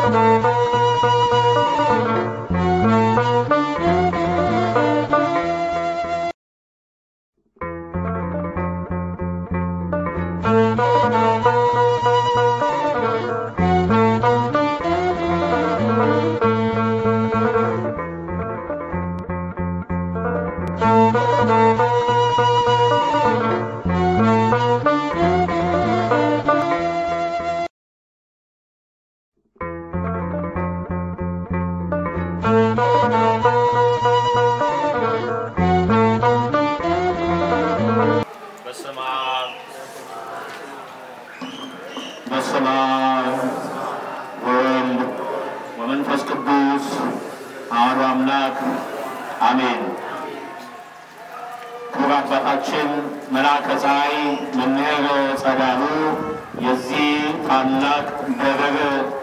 በስመ አብ በስመ አብ ወወልድ ወመንፈስ ቅዱስ አሐዱ አምላክ አሜን። ክቡር አባታችን መልአከ ፀሐይ መምህር ጸዳሉ የዚህ ታላቅ ደብር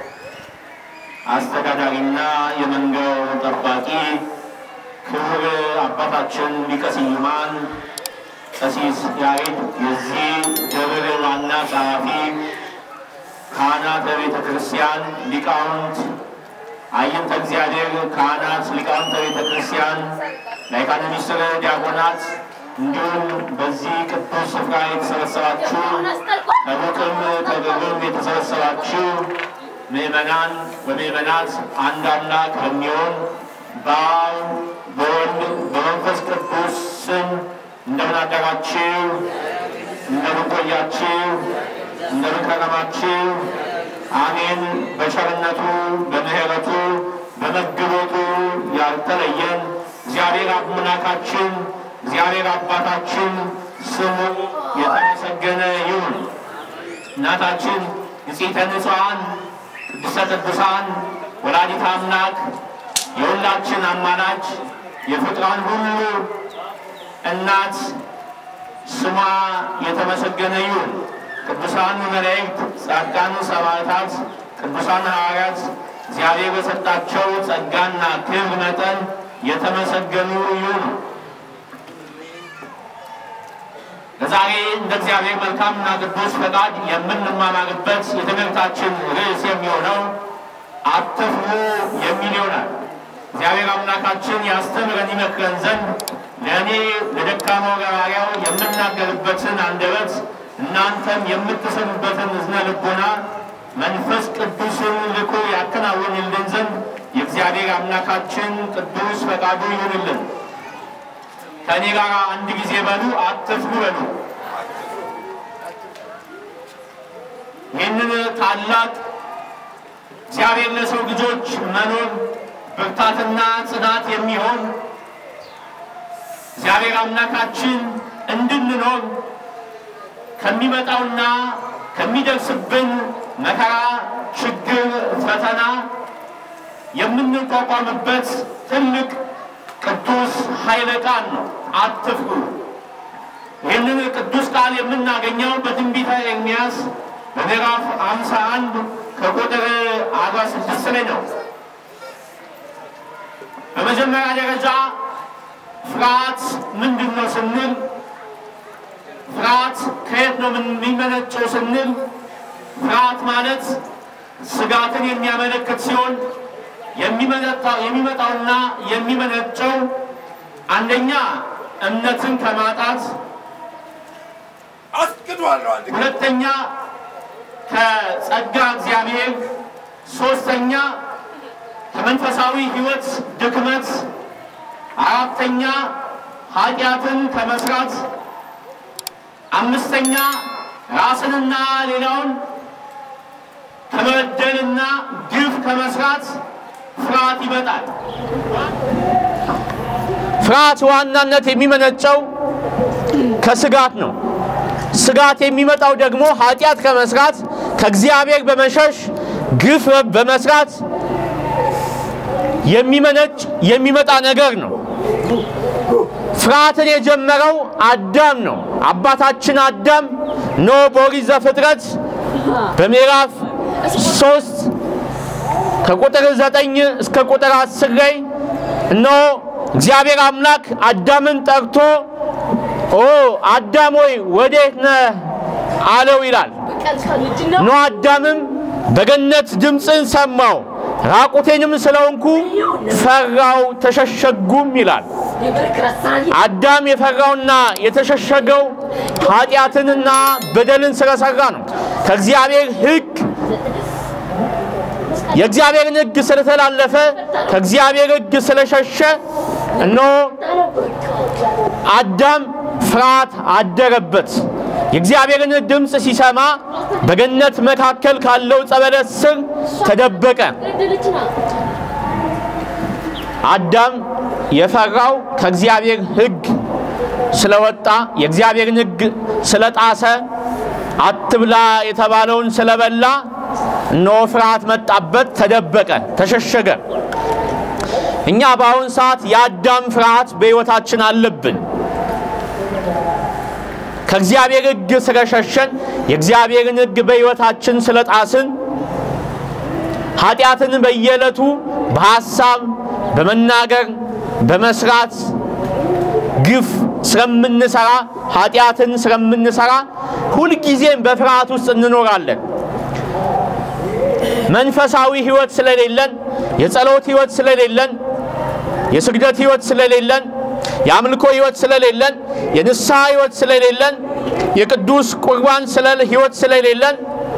አስተዳዳሪና የመንጋው ጠባቂ፣ ክቡር አባታችን ሊቀ ስዩማን ቀሲስ ያሬድ የዚህ ደብር ዋና ጸሐፊ፣ ካህናተ ቤተ ክርስቲያን ሊቃውንት፣ አይንተ እግዚአብሔር ካህናት፣ ሊቃውንተ ቤተ ክርስቲያን፣ ላይካነ ምስጢር ዲያቆናት፣ እንዲሁም በዚህ ቅዱስ ስፍራ የተሰበሰባችሁ ከሩቅም ከቅርብም የተሰበሰባችሁ ምእመናን ወምእመናት አንድ አምላክ በሚሆን በአብ በወልድ በመንፈስ ቅዱስ ስም እንደምን አደራችሁ? እንደምን ቆያችሁ? እንደምን ከረማችሁ? አሜን። በቸርነቱ በምሕረቱ በመግቦቱ ያልተለየን እግዚአብሔር አምላካችን እግዚአብሔር አባታችን ስሙ የተመሰገነ ይሁን። እናታችን ንጽሕተ ንጹሐን ቅድስተ ቅዱሳን ወላዲተ አምላክ የሁላችን አማላጅ የፍጥሯን ሁሉ እናት ስሟ የተመሰገነ ይሁን። ቅዱሳን መላእክት፣ ጻድቃን ሰማዕታት፣ ቅዱሳን ሐዋርያት እግዚአብሔር በሰጣቸው ጸጋና ክብር መጠን የተመሰገኑ ይሁኑ። ለዛሬ እንደ እግዚአብሔር መልካምና ቅዱስ ፈቃድ የምንማማርበት የትምህርታችን ርዕስ የሚሆነው አትፍሩ የሚል ይሆናል። እግዚአብሔር አምላካችን ያስተምረን ይመክረን ዘንድ ለእኔ ለደካማው ገባሪያው የምናገርበትን አንደበት እናንተም የምትሰሙበትን እዝነ ልቦና መንፈስ ቅዱስን ልኮ ያከናውንልን ዘንድ የእግዚአብሔር አምላካችን ቅዱስ ፈቃዱ ይሁንልን። ከእኔ ጋር አንድ ጊዜ በሉ፣ አትፍሩ በሉ። ይህንን ታላቅ እግዚአብሔር ለሰው ልጆች መኖር ብርታትና ጽናት የሚሆን እግዚአብሔር አምላካችን እንድንኖር ከሚመጣውና ከሚደርስብን መከራ፣ ችግር፣ ፈተና የምንቋቋምበት ትልቅ ቅዱስ ኃይለ ቃል ነው። አትፍሩ። ይህንን ቅዱስ ቃል የምናገኘው በትንቢተ ኤርምያስ በምዕራፍ አምሳ አንድ ከቁጥር አርባ ስድስት ላይ ነው። በመጀመሪያ ደረጃ ፍርሃት ምንድን ነው ስንል ፍርሃት ከየት ነው የሚመነጨው ስንል ፍርሃት ማለት ስጋትን የሚያመለክት ሲሆን የሚመጣውና የሚመነጨው አንደኛ እምነትን ከማጣት፣ አስክዷለሁ አንድ ጊዜ ሁለተኛ ከጸጋ እግዚአብሔር፣ ሶስተኛ ከመንፈሳዊ ሕይወት ድክመት፣ አራተኛ ኃጢአትን ከመስራት፣ አምስተኛ ራስንና ሌላውን ከመበደልና ግፍ ከመስራት ፍርሃት ይመጣል። ፍርሃት ዋናነት የሚመነጨው ከስጋት ነው። ስጋት የሚመጣው ደግሞ ኃጢአት ከመስራት ከእግዚአብሔር በመሸሽ ግፍ በመስራት የሚመነጭ የሚመጣ ነገር ነው። ፍርሃትን የጀመረው አዳም ነው። አባታችን አዳም ኖ በኦሪት ዘፍጥረት በምዕራፍ ሶስት ከቁጥር ዘጠኝ እስከ ቁጥር አስር ላይ እነሆ እግዚአብሔር አምላክ አዳምን ጠርቶ ኦ አዳም ሆይ ወዴት ነህ አለው ይላል። ኖ አዳምም በገነት ድምፅን ሰማው፣ ራቁቴንም ስለሆንኩ ፈራው ተሸሸጉም ይላል። አዳም የፈራውና የተሸሸገው ኃጢአትንና በደልን ስለሰራ ነው። ከእግዚአብሔር ሕግ የእግዚአብሔርን ሕግ ስለተላለፈ ከእግዚአብሔር ሕግ ስለሸሸ እነሆ አዳም ፍርሃት አደረበት። የእግዚአብሔርን ድምፅ ሲሰማ በገነት መካከል ካለው ጸበለት ስር ተደበቀ። አዳም የፈራው ከእግዚአብሔር ሕግ ስለወጣ የእግዚአብሔርን ሕግ ስለጣሰ አትብላ የተባለውን ስለበላ እነሆ ፍርሃት መጣበት፣ ተደበቀ፣ ተሸሸገ። እኛ በአሁን ሰዓት የአዳም ፍርሃት በሕይወታችን አለብን። ከእግዚአብሔር ሕግ ስለሸሸን የእግዚአብሔርን ሕግ በሕይወታችን ስለጣስን ኃጢአትን በየዕለቱ በሐሳብ በመናገር በመስራት ግፍ ስለምንሰራ ኃጢአትን ስለምንሰራ ሁልጊዜም በፍርሃት ውስጥ እንኖራለን። መንፈሳዊ ሕይወት ስለሌለን፣ የጸሎት ሕይወት ስለሌለን፣ የስግደት ሕይወት ስለሌለን፣ የአምልኮ ሕይወት ስለሌለን፣ የንስሐ ሕይወት ስለሌለን፣ የቅዱስ ቁርባን ሕይወት ስለሌለን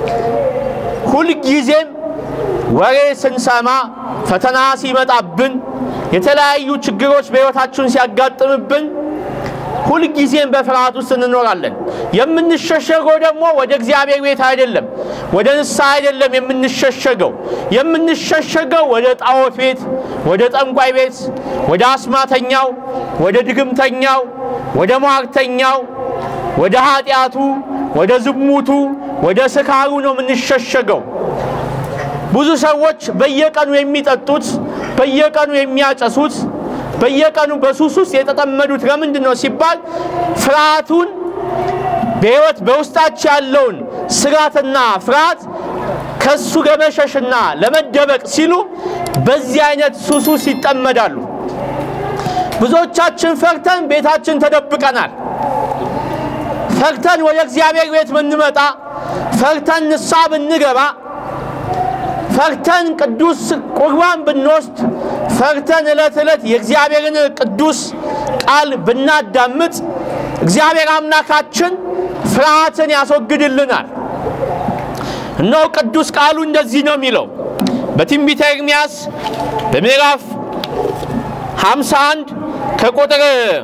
ሁልጊዜም ወሬ ስንሰማ ፈተና ሲመጣብን የተለያዩ ችግሮች በሕይወታችን ሲያጋጥምብን ሁልጊዜም በፍርሃት ውስጥ እንኖራለን። የምንሸሸገው ደግሞ ወደ እግዚአብሔር ቤት አይደለም፣ ወደ ንስሐ አይደለም የምንሸሸገው። የምንሸሸገው ወደ ጣዖት ቤት፣ ወደ ጠንቋይ ቤት፣ ወደ አስማተኛው፣ ወደ ድግምተኛው፣ ወደ ሟርተኛው፣ ወደ ኃጢአቱ፣ ወደ ዝሙቱ፣ ወደ ስካሩ ነው የምንሸሸገው። ብዙ ሰዎች በየቀኑ የሚጠጡት በየቀኑ የሚያጨሱት በየቀኑ በሱስ ውስጥ የተጠመዱት ለምንድን ነው ሲባል ፍርሃቱን በሕይወት በውስጣቸው ያለውን ስጋትና ፍርሃት ከሱ ለመሸሽና ለመደበቅ ሲሉ በዚህ አይነት ሱስ ውስጥ ይጠመዳሉ። ብዙዎቻችን ፈርተን ቤታችን ተደብቀናል። ፈርተን ወደ እግዚአብሔር ቤት ብንመጣ፣ ፈርተን ንስሐ ብንገባ ፈርተን ቅዱስ ቁርባን ብንወስድ ፈርተን ዕለት ዕለት የእግዚአብሔርን ቅዱስ ቃል ብናዳምጥ እግዚአብሔር አምላካችን ፍርሃትን ያስወግድልናል። እነሆ ቅዱስ ቃሉ እንደዚህ ነው የሚለው በትንቢተ ኤርምያስ በምዕራፍ 51 ከቁጥር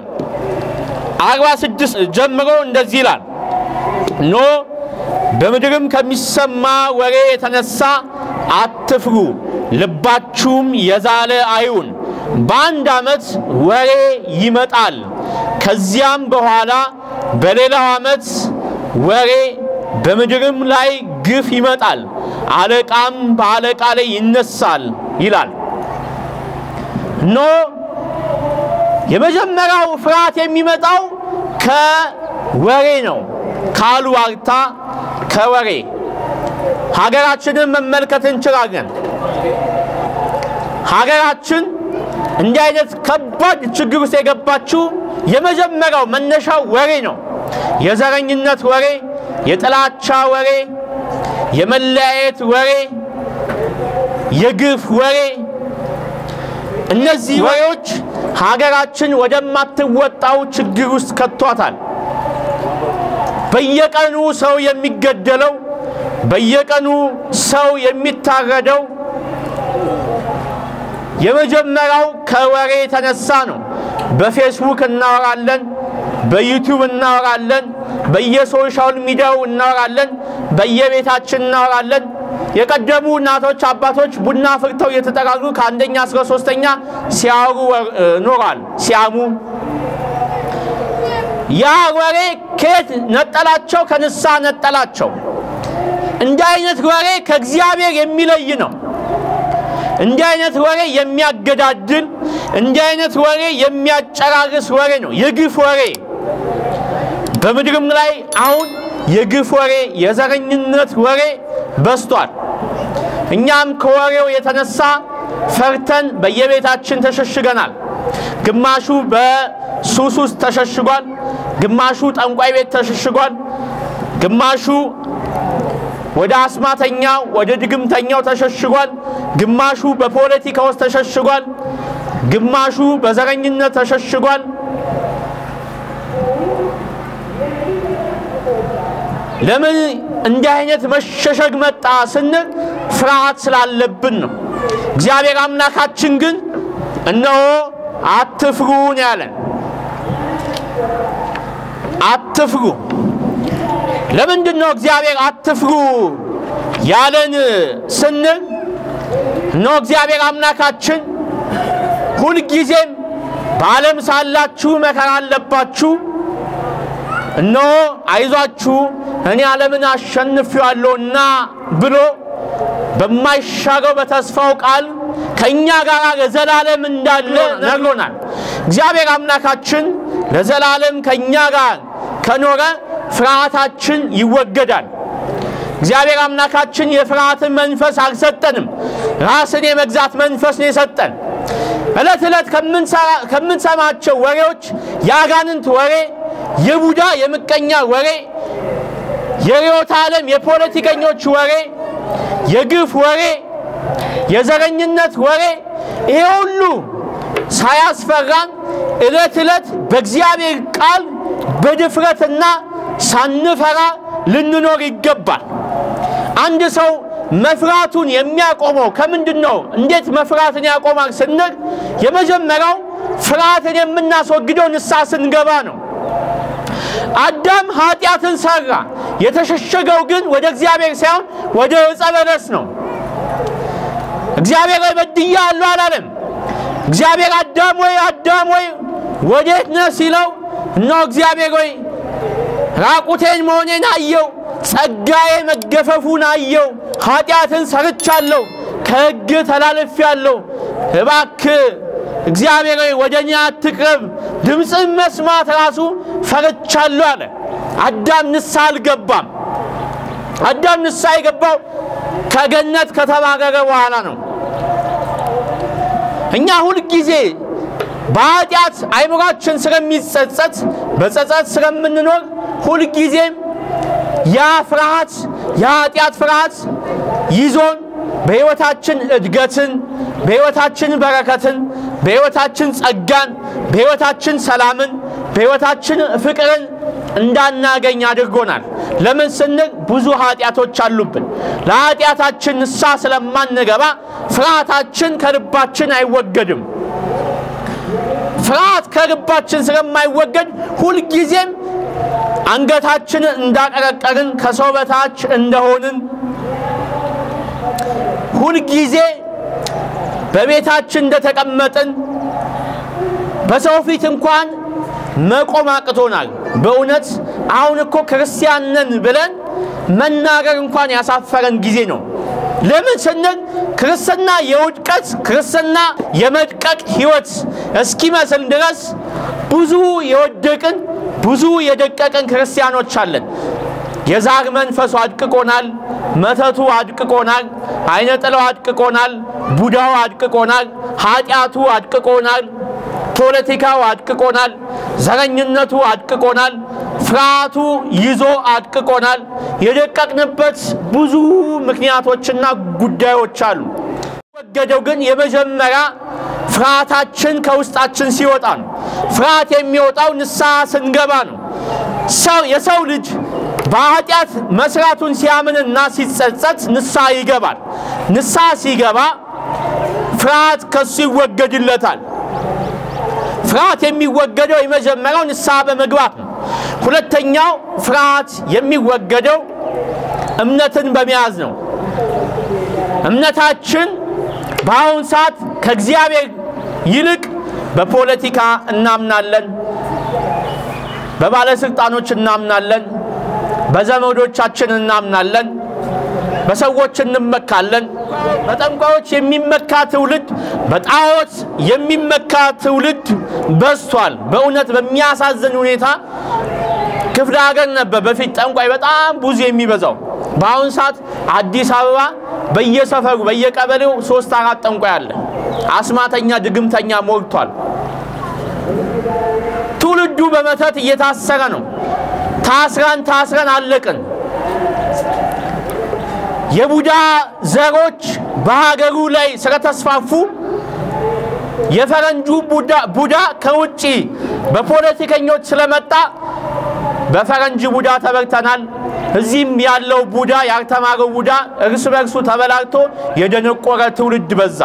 46 ጀምሮ እንደዚህ ይላል ኖ በምድርም ከሚሰማ ወሬ የተነሳ አትፍሩ፣ ልባችሁም የዛለ አይሁን። በአንድ ዓመት ወሬ ይመጣል፣ ከዚያም በኋላ በሌላው ዓመት ወሬ፣ በምድርም ላይ ግፍ ይመጣል፣ አለቃም በአለቃ ላይ ይነሳል ይላል። ኖ የመጀመሪያው ፍርሃት የሚመጣው ከወሬ ነው፣ ከአሉባልታ ከወሬ ሀገራችንን መመልከት እንችላለን። ሀገራችን እንዲህ አይነት ከባድ ችግር ውስጥ የገባችው የመጀመሪያው መነሻው ወሬ ነው። የዘረኝነት ወሬ፣ የጥላቻ ወሬ፣ የመለያየት ወሬ፣ የግፍ ወሬ። እነዚህ ወሬዎች ሀገራችን ወደማትወጣው ችግር ውስጥ ከቷታል። በየቀኑ ሰው የሚገደለው በየቀኑ ሰው የሚታረደው የመጀመሪያው ከወሬ የተነሳ ነው። በፌስቡክ እናወራለን፣ በዩቲዩብ እናወራለን፣ በየሶሻል ሚዲያው እናወራለን፣ በየቤታችን እናወራለን። የቀደሙ እናቶች አባቶች ቡና ፍርተው እየተጠራሩ ከአንደኛ እስከ ሶስተኛ ሲያወሩ ኖሯል፣ ሲያሙ ያ ወሬ ከየት ነጠላቸው? ከንስሐ ነጠላቸው። እንዲህ አይነት ወሬ ከእግዚአብሔር የሚለይ ነው። እንዲህ አይነት ወሬ የሚያገዳድል፣ እንዲህ አይነት ወሬ የሚያጨራርስ ወሬ ነው፣ የግፍ ወሬ። በምድርም ላይ አሁን የግፍ ወሬ፣ የዘረኝነት ወሬ በስቷል። እኛም ከወሬው የተነሳ ፈርተን በየቤታችን ተሸሽገናል። ግማሹ በሱስ ውስጥ ተሸሽጓል። ግማሹ ጠንቋይ ቤት ተሸሽጓል። ግማሹ ወደ አስማተኛው ወደ ድግምተኛው ተሸሽጓል። ግማሹ በፖለቲካ ውስጥ ተሸሽጓል። ግማሹ በዘረኝነት ተሸሽጓል። ለምን እንዲህ አይነት መሸሸግ መጣ ስንል ፍርሃት ስላለብን ነው። እግዚአብሔር አምላካችን ግን እነሆ አትፍሩን ያለን አትፍሩ። ለምንድን ነው እግዚአብሔር አትፍሩ ያለን ስንል እነሆ እግዚአብሔር አምላካችን ሁልጊዜም በዓለም ሳላችሁ መከራ አለባችሁ፣ እነሆ አይዟችሁ እኔ ዓለምን አሸንፌዋለሁና ብሎ በማይሻገው በተስፋው ቃል ከእኛ ጋር ለዘላለም እንዳለ ነግሮናል። እግዚአብሔር አምላካችን ለዘላለም ከእኛ ጋር ከኖረ ፍርሃታችን ይወገዳል። እግዚአብሔር አምላካችን የፍርሃትን መንፈስ አልሰጠንም። ራስን የመግዛት መንፈስ ነው የሰጠን። ዕለት ዕለት ከምንሰማቸው ወሬዎች የአጋንንት ወሬ፣ የቡዳ የምቀኛ ወሬ፣ የርዕዮተ ዓለም የፖለቲከኞች ወሬ፣ የግፍ ወሬ፣ የዘረኝነት ወሬ ይሄ ሁሉ ሳያስፈራን ዕለት ዕለት በእግዚአብሔር ቃል በድፍረትና ሳንፈራ ልንኖር ይገባል። አንድ ሰው መፍራቱን የሚያቆመው ከምንድን ነው? እንዴት መፍራትን ያቆማል ስንል የመጀመሪያው ፍርሃትን የምናስወግደው ንስሐ ስንገባ ነው። አዳም ኃጢአትን ሰራ። የተሸሸገው ግን ወደ እግዚአብሔር ሳይሆን ወደ ዕፀ በለስ ነው። እግዚአብሔር ወይ በድያለሁ አላለም። እግዚአብሔር አዳም ወይ አዳም ወይ ወዴት ነህ ሲለው እነሆ እግዚአብሔር ወይ ራቁቴን መሆኔን አየው፣ ጸጋዬ መገፈፉን አየው፣ ኃጢአትን ሰርቻለሁ፣ ከሕግ ተላልፌአለሁ፣ እባክህ እግዚአብሔር ወይ ወደ እኔ አትቅረብ፣ ድምፅን መስማት ራሱ ፈርቻለሁ አለ። አዳም ንስሐ አልገባም። አዳም ንስሐ የገባው ከገነት ከተባረረ በኋላ ነው። እኛ ሁልጊዜ በኃጢአት አይምሯችን ስለሚጸጸት በጸጸት ስለምንኖር ሁልጊዜም ያ ፍርሃት የኃጢአት ፍርሃት ይዞን በሕይወታችን እድገትን፣ በሕይወታችን በረከትን፣ በሕይወታችን ጸጋን፣ በሕይወታችን ሰላምን፣ በሕይወታችን ፍቅርን እንዳናገኝ አድርጎናል። ለምን ስንል ብዙ ኃጢአቶች አሉብን። ለኃጢአታችን ንስሐ ስለማንገባ ፍርሃታችን ከልባችን አይወገድም። ፍርሃት ከልባችን ስለማይወገድ ሁልጊዜም አንገታችንን እንዳቀረቀርን ከሰው በታች እንደሆንን ሁልጊዜ በቤታችን እንደተቀመጥን በሰው ፊት እንኳን መቆም አቅቶናል። በእውነት አሁን እኮ ክርስቲያን ነን ብለን መናገር እንኳን ያሳፈረን ጊዜ ነው። ለምን ስንል ክርስትና የውድቀት ክርስትና የመድቀቅ ሕይወት እስኪመስል ድረስ ብዙ የወደቅን ብዙ የደቀቅን ክርስቲያኖች አለን። የዛር መንፈሱ አድቅቆናል። መተቱ አድቅቆናል። አይነ ጥላው አድቅቆናል። ቡዳው አድቅቆናል። ኃጢአቱ አድቅቆናል። ፖለቲካው አድቅቆናል። ዘረኝነቱ አድቅቆናል። ፍርሃቱ ይዞ አድቅቆናል። የደቀቅንበት ብዙ ምክንያቶችና ጉዳዮች አሉ። ወገደው ግን የመጀመሪያ ፍርሃታችን ከውስጣችን ሲወጣ ነው። ፍርሃት የሚወጣው ንስሐ ስንገባ ነው። ሰው የሰው ልጅ በኃጢአት መስራቱን ሲያምንና ሲጸጸት ንስሐ ይገባል። ንስሐ ሲገባ ፍርሃት ከሱ ይወገድለታል። ፍርሃት የሚወገደው የመጀመሪያው ንስሐ በመግባት ነው። ሁለተኛው ፍርሃት የሚወገደው እምነትን በመያዝ ነው። እምነታችን በአሁን ሰዓት ከእግዚአብሔር ይልቅ በፖለቲካ እናምናለን፣ በባለስልጣኖች እናምናለን፣ በዘመዶቻችን እናምናለን፣ በሰዎች እንመካለን። በጠንቋዮች የሚመካ ትውልድ፣ በጣዖት የሚመካ ትውልድ በዝቷል። በእውነት በሚያሳዝን ሁኔታ ክፍለ ሀገር ነበር በፊት ጠንቋይ በጣም ብዙ የሚበዛው። በአሁኑ ሰዓት አዲስ አበባ በየሰፈሩ በየቀበሌው ሶስት አራት ጠንቋይ አለ። አስማተኛ ድግምተኛ ሞልቷል። ትውልዱ በመተት እየታሰረ ነው። ታስረን ታስረን አለቅን። የቡዳ ዘሮች በሀገሩ ላይ ስለተስፋፉ የፈረንጁ ቡዳ ቡዳ ከውጭ በፖለቲከኞች ስለመጣ በፈረንጅ ቡዳ ተበርተናል። እዚህም ያለው ቡዳ ያልተማረው ቡዳ እርስ በርሱ ተበላልቶ የደነቆረ ትውልድ በዛ።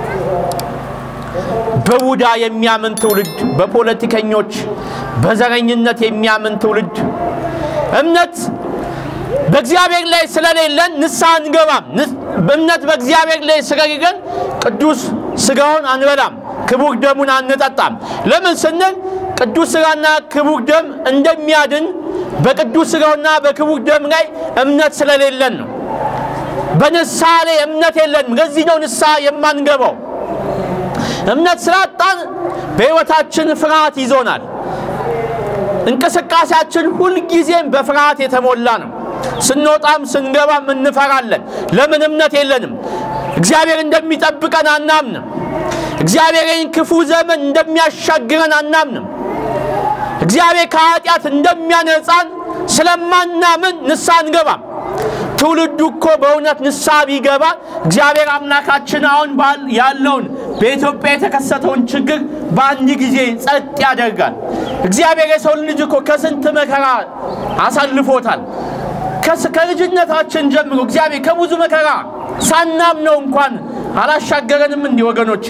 በቡዳ የሚያምን ትውልድ፣ በፖለቲከኞች በዘረኝነት የሚያምን ትውልድ እምነት በእግዚአብሔር ላይ ስለሌለን ንስሐ አንገባም። እምነት በእግዚአብሔር ላይ ስለሌለን ቅዱስ ስጋውን አንበላም፣ ክቡር ደሙን አንጠጣም። ለምን ስንል ቅዱስ ስጋና ክቡር ደም እንደሚያድን በቅዱስ ስጋውና በክቡር ደም ላይ እምነት ስለሌለን ነው። በንስሐ ላይ እምነት የለንም። ለዚህ ነው ንስሐ የማንገባው። እምነት ስላጣን በሕይወታችን ፍርሃት ይዞናል። እንቅስቃሴያችን ሁልጊዜም በፍርሃት የተሞላ ነው። ስንወጣም ስንገባም እንፈራለን። ለምን? እምነት የለንም። እግዚአብሔር እንደሚጠብቀን አናምንም። እግዚአብሔር ይህን ክፉ ዘመን እንደሚያሻግረን አናምንም። እግዚአብሔር ከኃጢአት እንደሚያነጻን ስለማናምን ንስሐ አንገባም። ትውልዱ እኮ በእውነት ንስሐ ቢገባ እግዚአብሔር አምላካችን አሁን ያለውን በኢትዮጵያ የተከሰተውን ችግር በአንድ ጊዜ ጸጥ ያደርጋል። እግዚአብሔር የሰው ልጅ እኮ ከስንት መከራ አሳልፎታል። ከልጅነታችን ጀምሮ እግዚአብሔር ከብዙ መከራ ሳናምነው እንኳን አላሻገረንም። እንዲህ ወገኖቼ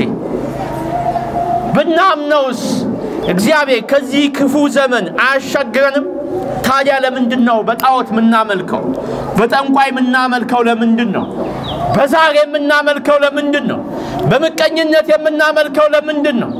ብናምነውስ እግዚአብሔር ከዚህ ክፉ ዘመን አያሻግረንም? ታዲያ ለምንድን ነው በጣዖት የምናመልከው? በጠንቋይ የምናመልከው ለምንድን ነው? በዛር የምናመልከው ለምንድን ነው? በምቀኝነት የምናመልከው ለምንድን ነው?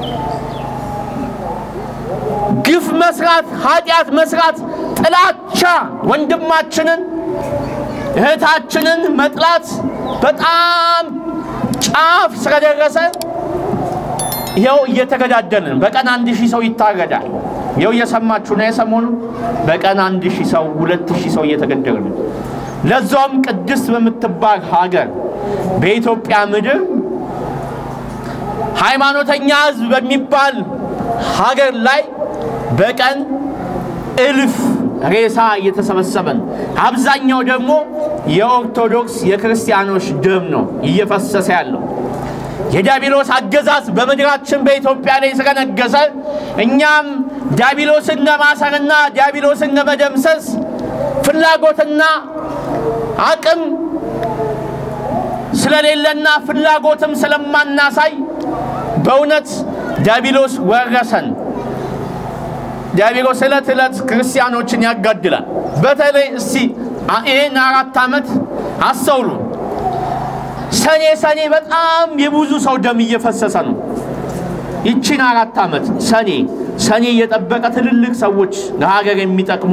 ግፍ መስራት፣ ኃጢአት መስራት፣ ጥላቻ፣ ወንድማችንን እህታችንን መጥላት በጣም ጫፍ ስለደረሰ ይኸው እየተገዳደልን በቀን አንድ ሺህ ሰው ይታረዳል። ይኸው እየሰማችሁ ነው። የሰሞኑ በቀን አንድ ሺህ ሰው ሁለት ሺህ ሰው እየተገደለ ነው። ለዛውም ቅድስት በምትባል ሀገር በኢትዮጵያ ምድር ሃይማኖተኛ ሕዝብ በሚባል ሀገር ላይ በቀን እልፍ ሬሳ እየተሰበሰበ ነው። አብዛኛው ደግሞ የኦርቶዶክስ የክርስቲያኖች ደም ነው እየፈሰሰ ያለው። የዲያብሎስ አገዛዝ በምድራችን በኢትዮጵያ ላይ ስለነገሰ እኛም ዲያብሎስን ለማሰርና ዲያብሎስን ለመደምሰስ ፍላጎትና አቅም ስለሌለና ፍላጎትም ስለማናሳይ በእውነት ዲያብሎስ ወረሰን። ዲያብሎስ ዕለት ዕለት ክርስቲያኖችን ያጋድላል። በተለይ እስቲ ይህን አራት ዓመት አስተውሉ። ሰኔ ሰኔ በጣም የብዙ ሰው ደም እየፈሰሰ ነው። ይቺን አራት ዓመት ሰኔ ሰኔ እየጠበቀ ትልልቅ ሰዎች ለሀገር የሚጠቅሙ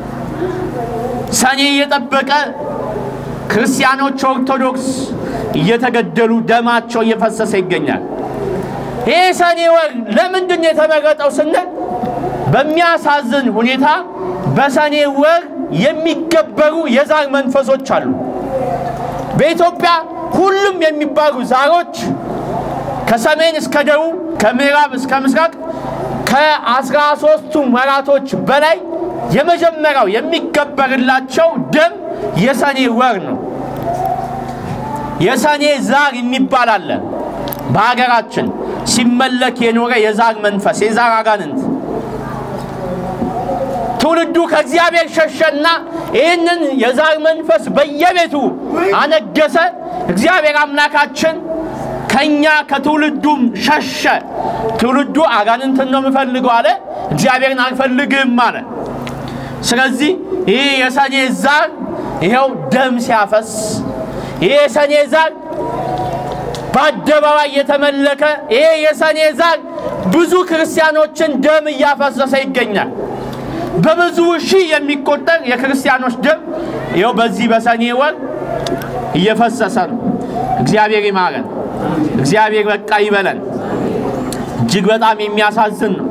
ሰኔ እየጠበቀ ክርስቲያኖች ኦርቶዶክስ እየተገደሉ ደማቸው እየፈሰሰ ይገኛል። ይህ ሰኔ ወር ለምንድን ነው የተመረጠው ስንል በሚያሳዝን ሁኔታ በሰኔ ወር የሚገበሩ የዛር መንፈሶች አሉ። በኢትዮጵያ ሁሉም የሚባሉ ዛሮች ከሰሜን እስከ ደቡብ ከምዕራብ እስከ ምስራቅ ከአስራ ሦስቱ ወራቶች በላይ የመጀመሪያው የሚገበርላቸው ደም የሰኔ ወር ነው። የሰኔ ዛር የሚባል አለ በሀገራችን ሲመለክ የኖረ የዛር መንፈስ የዛር አጋንንት ትውልዱ ከእግዚአብሔር ሸሸና ይህንን የዛር መንፈስ በየቤቱ አነገሰ። እግዚአብሔር አምላካችን ከኛ ከትውልዱም ሸሸ። ትውልዱ አጋንንትን ነው የምፈልገው አለ፣ እግዚአብሔርን አልፈልግም አለ። ስለዚህ ይህ የሰኔ ዛር ይኸው ደም ሲያፈስ ይህ የሰኔ ዛር በአደባባይ እየተመለከ ይሄ የሰኔ ዛር ብዙ ክርስቲያኖችን ደም እያፈሰሰ ይገኛል። በብዙ ሺህ የሚቆጠር የክርስቲያኖች ደም ይኸው በዚህ በሰኔ ወር እየፈሰሰ ነው። እግዚአብሔር ይማረን። እግዚአብሔር በቃ ይበለን። እጅግ በጣም የሚያሳዝን ነው።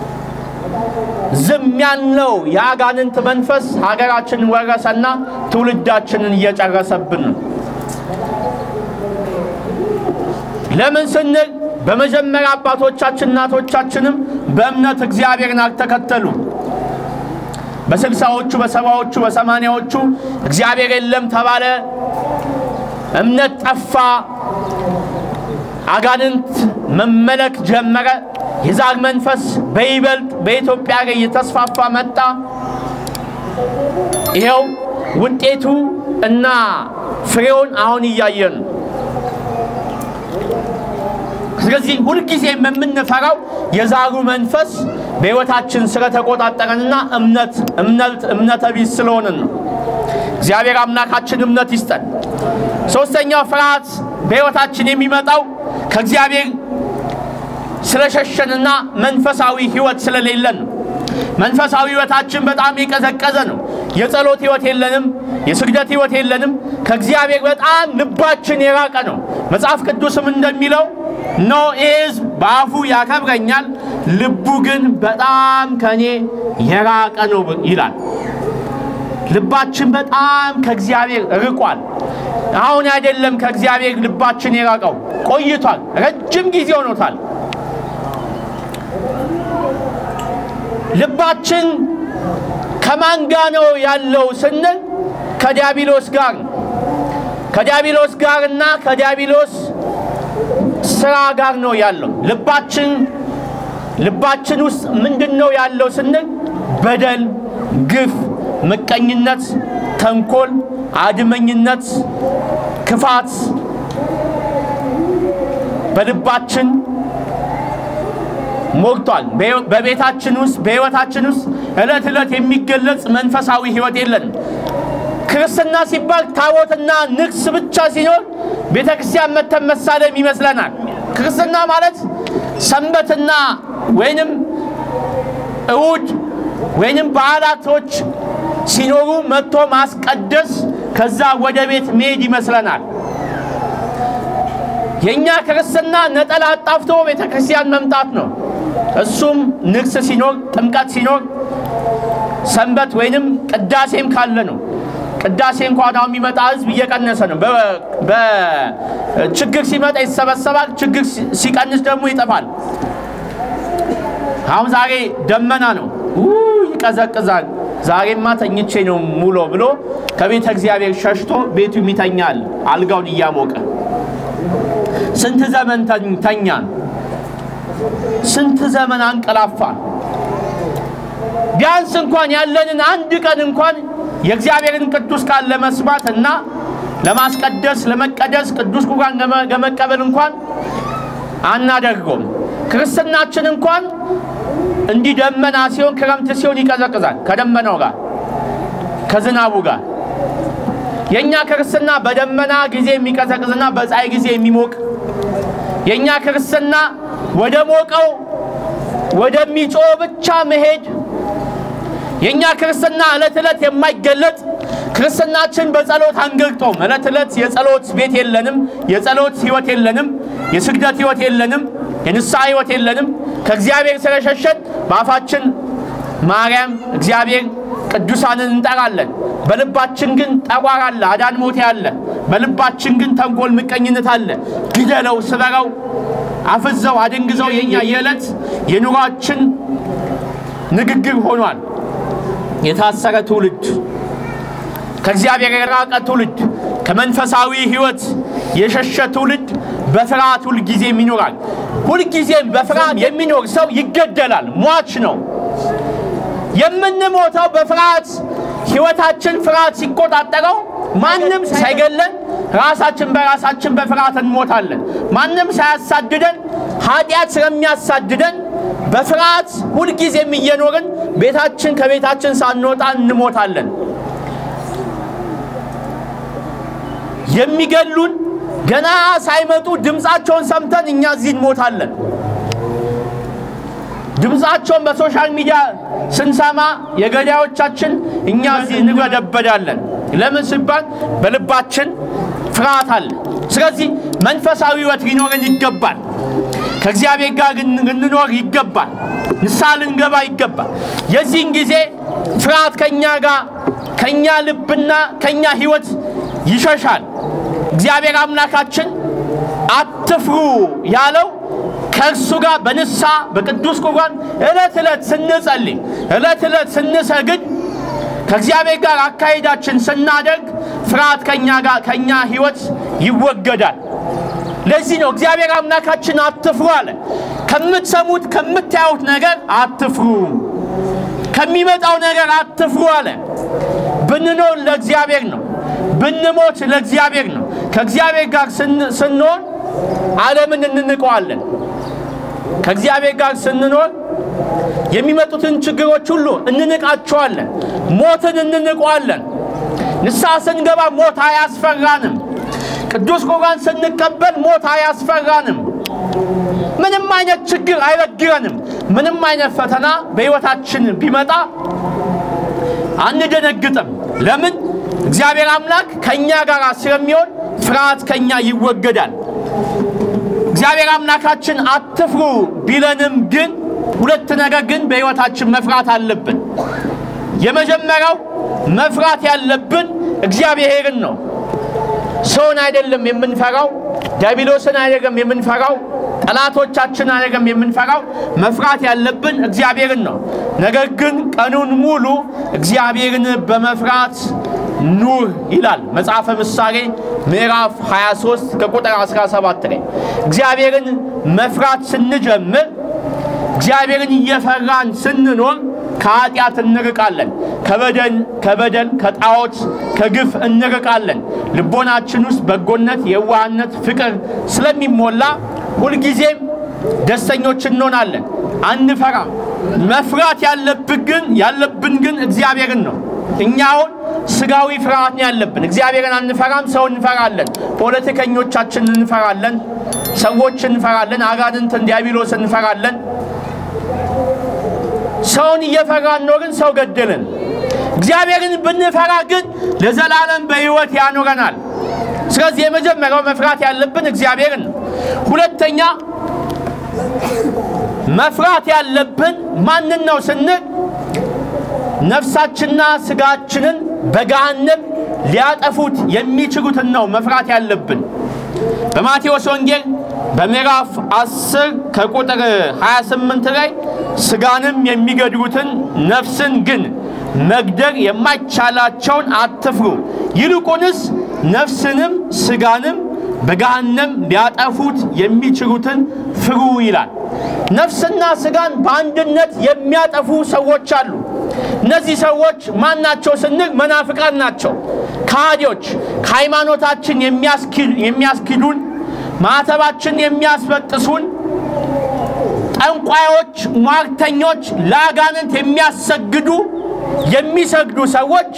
ዝም ያልነው የአጋንንት መንፈስ ሀገራችንን ወረሰና ትውልዳችንን እየጨረሰብን ነው። ለምን ስንል በመጀመሪያ አባቶቻችን እናቶቻችንም በእምነት እግዚአብሔርን አልተከተሉም። በስልሳዎቹ በሰባዎቹ በሰማንያዎቹ እግዚአብሔር የለም ተባለ። እምነት ጠፋ፣ አጋንንት መመለክ ጀመረ። የዛር መንፈስ በይበልጥ በኢትዮጵያ ላይ እየተስፋፋ መጣ። ይኸው ውጤቱ እና ፍሬውን አሁን እያየን ነው። ስለዚህ ሁልጊዜ የምንፈራው የዛሩ መንፈስ በሕይወታችን ስለተቆጣጠረንና እምነት እምነት እምነተ ቢስ ስለሆንን ነው። እግዚአብሔር አምላካችን እምነት ይስጠን። ሶስተኛው ፍርሃት በሕይወታችን የሚመጣው ከእግዚአብሔር ስለሸሸንና መንፈሳዊ ሕይወት ስለሌለን ነው። መንፈሳዊ ሕይወታችን በጣም የቀዘቀዘ ነው። የጸሎት ሕይወት የለንም። የስግደት ሕይወት የለንም። ከእግዚአብሔር በጣም ልባችን የራቀ ነው። መጽሐፍ ቅዱስም እንደሚለው ኖ ይህ ሕዝብ በአፉ ያከብረኛል፣ ልቡ ግን በጣም ከእኔ የራቀ ነው ይላል። ልባችን በጣም ከእግዚአብሔር ርቋል። አሁን አይደለም ከእግዚአብሔር ልባችን የራቀው ቆይቷል። ረጅም ጊዜ ሆኖታል። ልባችን ከማን ጋር ነው ያለው ስንል ከዲያብሎስ ጋር ነው። ከዲያብሎስ ጋርና ከዲያብሎስ ስራ ጋር ነው ያለው። ልባችን ልባችን ውስጥ ምንድን ነው ያለው ስንል በደል፣ ግፍ፣ ምቀኝነት፣ ተንኮል፣ አድመኝነት፣ ክፋት በልባችን ሞልቷል። በቤታችን ውስጥ በሕይወታችን ውስጥ ዕለት ዕለት የሚገለጽ መንፈሳዊ ሕይወት የለንም። ክርስትና ሲባል ታቦትና ንግስ ብቻ ሲኖር ቤተ ክርስቲያን መተን መሳለም ይመስለናል። ክርስትና ማለት ሰንበትና ወይንም እሁድ ወይንም በዓላቶች ሲኖሩ መጥቶ ማስቀደስ ከዛ ወደ ቤት መሄድ ይመስለናል። የእኛ ክርስትና ነጠላ አጣፍቶ ቤተ ክርስቲያን መምጣት ነው። እሱም ንግስ ሲኖር፣ ጥምቀት ሲኖር፣ ሰንበት ወይንም ቅዳሴም ካለ ነው። ቅዳሴ እንኳን አሁን የሚመጣ ህዝብ እየቀነሰ ነው። በችግር ሲመጣ ይሰበሰባል፣ ችግር ሲቀንስ ደግሞ ይጠፋል። አሁን ዛሬ ደመና ነው፣ ይቀዘቅዛል። ዛሬማ ተኝቼ ነው ሙሎ ብሎ ከቤተ እግዚአብሔር ሸሽቶ ቤቱ ይተኛል፣ አልጋውን እያሞቀ ስንት ዘመን ተኛን፣ ስንት ዘመን አንቀላፋን። ቢያንስ እንኳን ያለንን አንድ ቀን እንኳን የእግዚአብሔርን ቅዱስ ቃል ለመስማት እና ለማስቀደስ ለመቀደስ ቅዱስ ቁርባን ለመቀበል እንኳን አናደርገውም። ክርስትናችን እንኳን እንዲህ ደመና ሲሆን ክረምት ሲሆን ይቀዘቅዛል፣ ከደመናው ጋር ከዝናቡ ጋር። የእኛ ክርስትና በደመና ጊዜ የሚቀዘቅዝና በፀሐይ ጊዜ የሚሞቅ የእኛ ክርስትና ወደ ሞቀው ወደሚጮህ ብቻ መሄድ የእኛ ክርስትና ዕለት ዕለት የማይገለጥ ክርስትናችን በጸሎት አንገልጦም። ዕለት ዕለት የጸሎት ቤት የለንም፣ የጸሎት ሕይወት የለንም፣ የስግደት ሕይወት የለንም፣ የንስሐ ሕይወት የለንም። ከእግዚአብሔር ስለሸሸን በአፋችን ማርያም፣ እግዚአብሔር፣ ቅዱሳንን እንጠራለን። በልባችን ግን ጠቋር አለ፣ አዳን ሞቴ አለ። በልባችን ግን ተንኮል፣ ምቀኝነት አለ። ግደለው፣ ስበረው፣ አፍዘው፣ አደንግዘው የኛ የዕለት የኑሯችን ንግግር ሆኗል። የታሰረ ትውልድ፣ ከእግዚአብሔር የራቀ ትውልድ፣ ከመንፈሳዊ ሕይወት የሸሸ ትውልድ በፍርሃት ሁልጊዜም ይኖራል። ሁልጊዜም በፍርሃት የሚኖር ሰው ይገደላል፣ ሟች ነው። የምንሞተው በፍርሃት ሕይወታችን ፍርሃት ሲቆጣጠረው ማንም ሳይገለን ራሳችን በራሳችን በፍርሃት እንሞታለን። ማንም ሳያሳድደን ኃጢአት ስለሚያሳድደን በፍርሃት ሁልጊዜም እየኖርን ቤታችን ከቤታችን ሳንወጣ እንሞታለን። የሚገሉን ገና ሳይመጡ ድምፃቸውን ሰምተን እኛ እዚህ እንሞታለን። ድምፃቸውን በሶሻል ሚዲያ ስንሰማ የገዳዮቻችን እኛ እዚህ እንበደበዳለን። ለምን ሲባል በልባችን ፍርሃት አለ። ስለዚህ መንፈሳዊ ሕይወት ሊኖረን ይገባል። ከእግዚአብሔር ጋር ልንኖር ይገባል። ንስሐ ልንገባ ይገባል። የዚህን ጊዜ ፍርሃት ከእኛ ጋር ከእኛ ልብና ከእኛ ሕይወት ይሸሻል። እግዚአብሔር አምላካችን አትፍሩ ያለው ከእርሱ ጋር በንስሐ በቅዱስ ቁርባን ዕለት ዕለት ስንጸልይ ዕለት ዕለት ስንሰግድ ከእግዚአብሔር ጋር አካሄዳችን ስናደርግ ፍርሃት ከኛ ጋር ከኛ ህይወት ይወገዳል። ለዚህ ነው እግዚአብሔር አምላካችን አትፍሩ አለ። ከምትሰሙት ከምታዩት ነገር አትፍሩ፣ ከሚመጣው ነገር አትፍሩ አለ። ብንኖር ለእግዚአብሔር ነው፣ ብንሞት ለእግዚአብሔር ነው። ከእግዚአብሔር ጋር ስንሆን ዓለምን እንንቀዋለን። ከእግዚአብሔር ጋር ስንኖር የሚመጡትን ችግሮች ሁሉ እንንቃቸዋለን። ሞትን እንንቀዋለን። ንስሐ ስንገባ ሞት አያስፈራንም። ቅዱስ ቁርባን ስንቀበል ሞት አያስፈራንም። ምንም አይነት ችግር አይበግረንም። ምንም አይነት ፈተና በሕይወታችን ቢመጣ አንደነግጥም። ለምን? እግዚአብሔር አምላክ ከእኛ ጋር ስለሚሆን ፍርሃት ከእኛ ይወገዳል። እግዚአብሔር አምላካችን አትፍሩ ቢለንም ግን ሁለት ነገር ግን በሕይወታችን መፍራት አለብን። የመጀመሪያው መፍራት ያለብን እግዚአብሔርን ነው። ሰውን አይደለም የምንፈራው፣ ዲያብሎስን አይደለም የምንፈራው፣ ጠላቶቻችን አይደለም የምንፈራው። መፍራት ያለብን እግዚአብሔርን ነው። ነገር ግን ቀኑን ሙሉ እግዚአብሔርን በመፍራት ኑር ይላል መጽሐፈ ምሳሌ ምዕራፍ 23 ከቁጥር 17 ላይ እግዚአብሔርን መፍራት ስንጀምር እግዚአብሔርን እየፈራን ስንኖር ከኃጢአት እንርቃለን። ከበደል ከበደል ከጣዖት ከግፍ እንርቃለን። ልቦናችን ውስጥ በጎነት፣ የዋህነት፣ ፍቅር ስለሚሞላ ሁልጊዜም ደስተኞች እንሆናለን። አንፈራም። መፍራት ያለብን ግን ያለብን ግን እግዚአብሔርን ነው። እኛ አሁን ስጋዊ ፍርሃት ነው ያለብን። እግዚአብሔርን አንፈራም። ሰው እንፈራለን። ፖለቲከኞቻችን እንፈራለን። ሰዎች እንፈራለን። አጋንንትን፣ ዲያብሎስ እንፈራለን። ሰውን እየፈራን ነው ግን ሰው ገደልን። እግዚአብሔርን ብንፈራ ግን ለዘላለም በሕይወት ያኖረናል። ስለዚህ የመጀመሪያው መፍራት ያለብን እግዚአብሔርን ነው። ሁለተኛ መፍራት ያለብን ማንን ነው ስንል ነፍሳችንና ስጋችንን በገሃነም ሊያጠፉት የሚችሉትን ነው መፍራት ያለብን። በማቴዎስ ወንጌል በምዕራፍ 10 ከቁጥር 28 ላይ ስጋንም የሚገድሉትን ነፍስን ግን መግደር የማይቻላቸውን አትፍሩ፣ ይልቁንስ ነፍስንም ስጋንም በገሃነም ሊያጠፉት የሚችሉትን ፍሩ ይላል። ነፍስና ስጋን በአንድነት የሚያጠፉ ሰዎች አሉ። እነዚህ ሰዎች ማን ናቸው ስንል መናፍቃን ናቸው፣ ከሃዲዎች፣ ከሃይማኖታችን የሚያስኪዱን፣ ማዕተባችን የሚያስበጥሱን፣ ጠንቋዮች፣ ሟርተኞች፣ ለአጋንንት የሚያሰግዱ የሚሰግዱ ሰዎች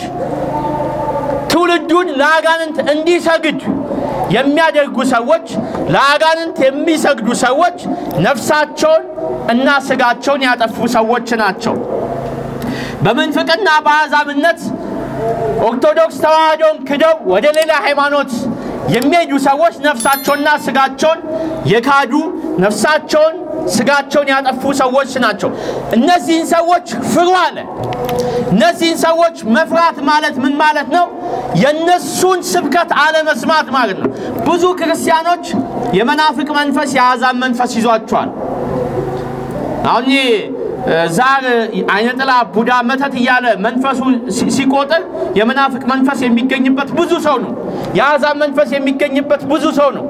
ትውልዱን ለአጋንንት እንዲሰግድ የሚያደርጉ ሰዎች ለአጋንንት የሚሰግዱ ሰዎች ነፍሳቸውን እና ስጋቸውን ያጠፉ ሰዎች ናቸው። በምንፍቅና በአሕዛብነት ኦርቶዶክስ ተዋህዶን ክደው ወደ ሌላ ሃይማኖት የሚሄዱ ሰዎች ነፍሳቸውና ስጋቸውን የካዱ ነፍሳቸውን ስጋቸውን ያጠፉ ሰዎች ናቸው። እነዚህን ሰዎች ፍሩ አለ። እነዚህን ሰዎች መፍራት ማለት ምን ማለት ነው? የነሱን ስብከት አለመስማት ማለት ነው። ብዙ ክርስቲያኖች የመናፍቅ መንፈስ፣ የአሕዛብ መንፈስ ይዟቸዋል። አሁን ዛር፣ አይነጥላ፣ ቡዳ፣ መተት እያለ መንፈሱ ሲቆጥር የመናፍቅ መንፈስ የሚገኝበት ብዙ ሰው ነው። የአሕዛብ መንፈስ የሚገኝበት ብዙ ሰው ነው።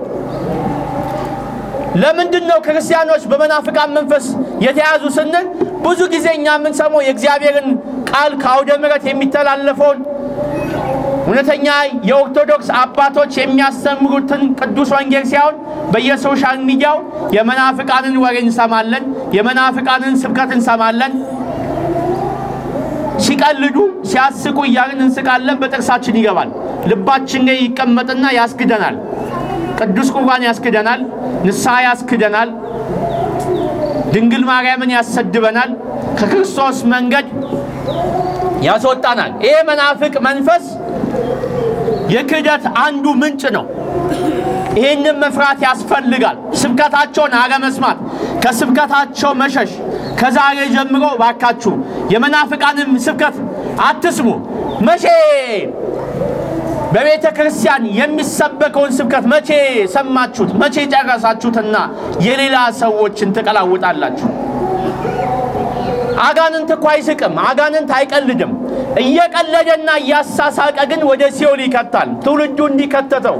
ለምንድን ነው ክርስቲያኖች በመናፍቃን መንፈስ የተያዙ ስንል ብዙ ጊዜ እኛ የምንሰማው የእግዚአብሔርን ቃል ከአውደ ምሕረት የሚተላለፈውን እውነተኛ የኦርቶዶክስ አባቶች የሚያስተምሩትን ቅዱስ ወንጌል ሲሆን በየሶሻል ሚዲያው የመናፍቃንን ወሬ እንሰማለን፣ የመናፍቃንን ስብከት እንሰማለን። ሲቀልዱ ሲያስቁ እያልን እንስቃለን፣ በጥርሳችን ይገባል። ልባችን ላይ ይቀመጥና ያስክደናል። ቅዱስ ቁርባን ያስክደናል፣ ንስሐ ያስክደናል፣ ድንግል ማርያምን ያሰድበናል፣ ከክርስቶስ መንገድ ያስወጣናል። ይሄ መናፍቅ መንፈስ የክህደት አንዱ ምንጭ ነው። ይህንን መፍራት ያስፈልጋል። ስብከታቸውን አለመስማት፣ ከስብከታቸው መሸሽ። ከዛሬ ጀምሮ ባካችሁ የመናፍቃንም ስብከት አትስሙ። መቼ በቤተ ክርስቲያን የሚሰበከውን ስብከት መቼ ሰማችሁት? መቼ ጨረሳችሁትና የሌላ ሰዎችን ትቀላውጣላችሁ? አጋንንት እኮ አይስቅም። አጋንንት አይቀልድም። እየቀለደና እያሳሳቀ ግን ወደ ሲኦል ይከታል። ትውልዱ እንዲከተተው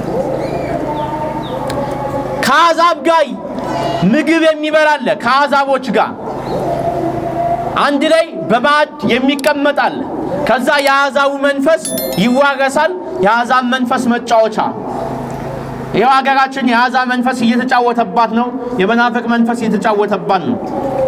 ከአሕዛብ ጋር ምግብ የሚበላለ ከአሕዛቦች ጋር አንድ ላይ በማዕድ የሚቀመጣል። ከዛ የአሕዛቡ መንፈስ ይዋረሳል። የአሕዛብ መንፈስ መጫወቻ ይኸው ሀገራችን የአሕዛብ መንፈስ እየተጫወተባት ነው። የመናፍቅ መንፈስ እየተጫወተባት ነው።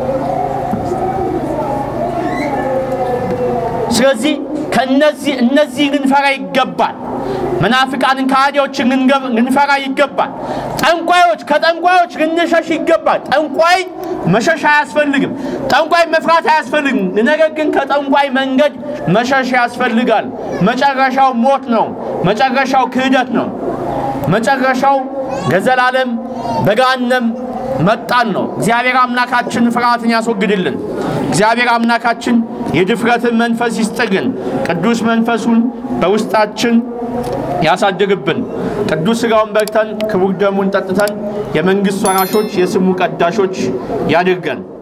ስለዚህ ከነዚህ እነዚህ ልንፈራ ይገባል። መናፍቃንን ከሃዲዎችን ልንፈራ ይገባል። ጠንቋዮች ከጠንቋዮች ልንሸሽ ይገባል። ጠንቋይ መሸሽ አያስፈልግም። ጠንቋይ መፍራት አያስፈልግም። ነገር ግን ከጠንቋይ መንገድ መሸሽ ያስፈልጋል። መጨረሻው ሞት ነው። መጨረሻው ክህደት ነው። መጨረሻው ለዘላለም በገሃነም መጣን ነው። እግዚአብሔር አምላካችን ፍርሃትን ያስወግድልን። እግዚአብሔር አምላካችን የድፍረትን መንፈስ ይስጥልን። ቅዱስ መንፈሱን በውስጣችን ያሳድርብን። ቅዱስ ሥጋውን በልተን ክቡር ደሙን ጠጥተን የመንግሥት ወራሾች የስሙ ቀዳሾች ያድርገን።